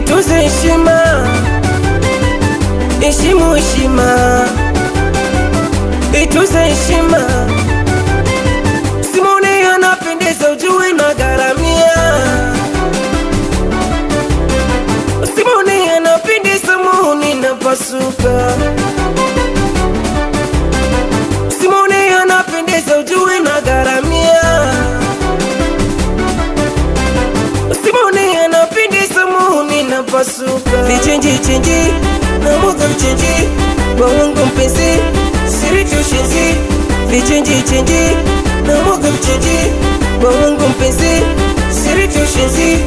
ituze heshima, heshimu heshima, ituze heshima. Simone anapendeza, ujue na garamia. Simone anapendeza, muhuni napasuka. Simone anapendeza, ujue na garamia. Simone anapendeza, muhuni napasuka. Vichenji chenji na mwaga vichenji kwa wangu mpenzi, siri tushenzi. Vichenji chenji na mwaga vichenji kwa wangu mpenzi, siri tushenzi.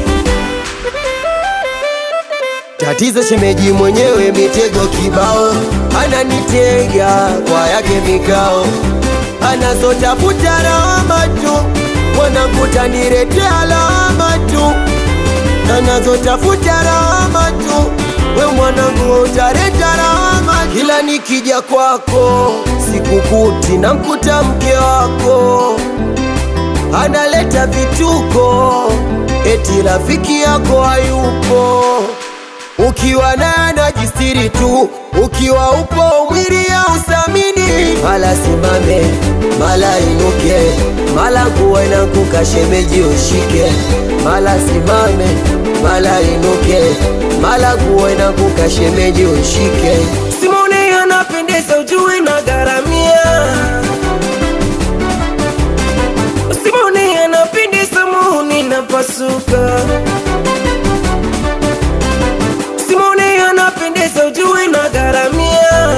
Tatizo shemeji mwenyewe mitego kibao, ananitega kwa yake mikao, anazotafuta lawama tu, mwanangu taniletea lawama tu, anazotafuta lawama tu, we mwanangu utaleta lawama tu. Kila nikija kwako sikukuti, namkuta mke wako analeta vituko, eti rafiki yako hayupo ukiwa naye anajistiri tu, ukiwa upo mwili ya usamini, mala simame mala inuke, mala nguwe na kuka shemeji ushike, mala simame mala inuke, mala nguwe na kuka shemeji ushike. Simone anapendeza, ujue na garamia. Simone anapendeza, muhuni napasuka. Simone anapendeza, ujue na garamia.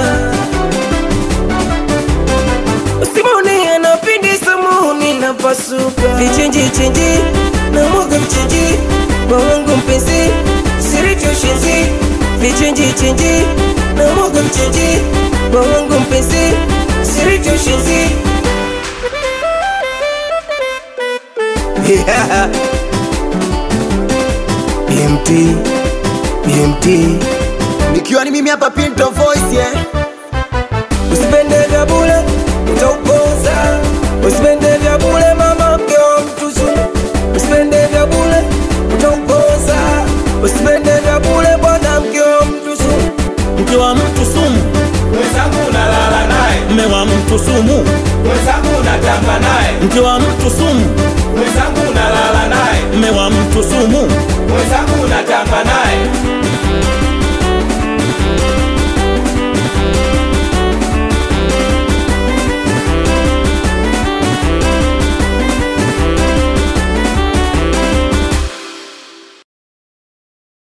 Simone anapendeza, muhuni napasuka. Vichenji chenji na mwaga vichenji kwa wangu mpenzi, siri tushenzi. Vichenji chenji na mwaga vichenji kwa wangu mpenzi, siri tushenzi. Yeah. BMT, BMT nikiwa ni mimi hapa Pinto Voice yeah. Usipende vya bure utaukosa, usipende vya bure mama mke wa mtu sumu, usipende vya bure utaukosa, usipende vya bure bwana mke wa mtu sumu. mke wa mtu sumu, mwenzangu unalala naye, mme wa mtu sumu, mwenzangu unatamba naye, mke wa mtu sumu,